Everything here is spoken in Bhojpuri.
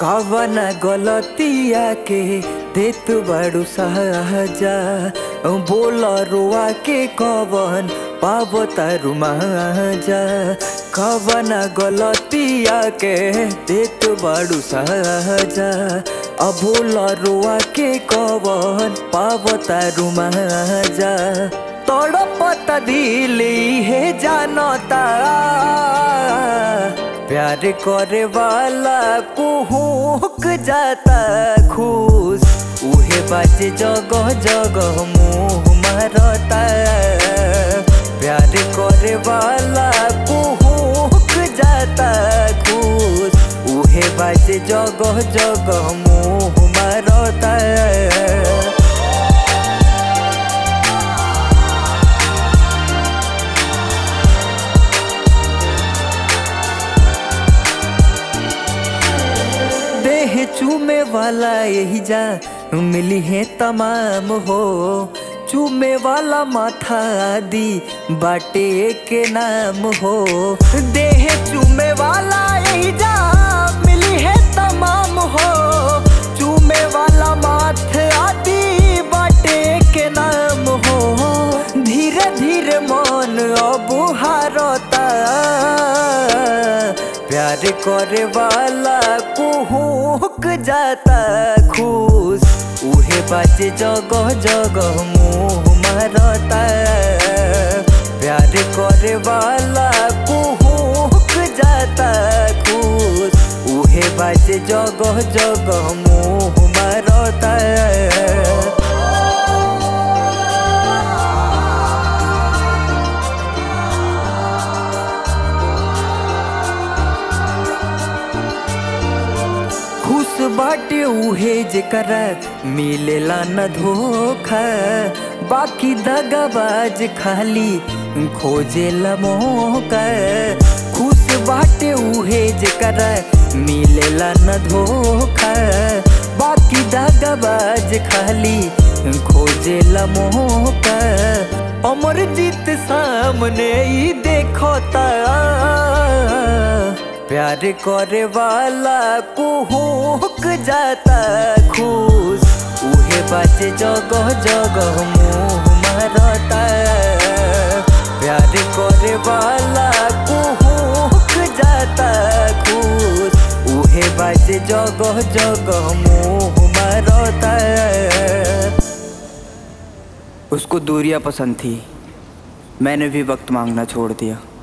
कवन गलतिया के देत बड़ू सहजा बोल रुआ के कवन पाव तारू महाजा कवन गलतिया के देत बड़ू सहजा अबोल रुआ के कवन पाव तारू महाजा तड़पत दिल हे जानता प्यार करे वाला कुहुक जाता खुश उहे बाजे जगह जगह मुँह मारता प्यार करे वाला कुहुक जाता खुश उहे बाजे जगह जगह मुँह मारता देह चूमे वाला यही जा मिली है तमाम हो चूमे वाला माथा आदि बाटे के नाम हो देह चूमे वाला यही जा मिली है तमाम हो चूमे वाला माथ आदि बाटे के नाम हो धीरे धीरे मन अब हारता प्यार करे वाला कुहुक जाता खुश उहे बाजे जगह जगह मुँह मारता प्यार करे वाला कुहुक जाता खुश उहे बाजे जगह जगह मुँह मारता खुश बाटे उहे जेकरा मिलेला न धोखा बाकी दगाबाज खाली खोजेला मौका खुश बाटे उहे जेकरा मिलेला न धोखा बाकी दगाबाज खाली खोजेला मौका अमर जीत सामने ही देखता प्यार करे वाला कुहुक जाता खुश उहे बाजे जगह जगह मुँह मारता प्यार करे वाला कुहुक जाता खुश उहे बाजे जगह जगह मुँह मारता उसको दूरियां पसंद थी मैंने भी वक्त मांगना छोड़ दिया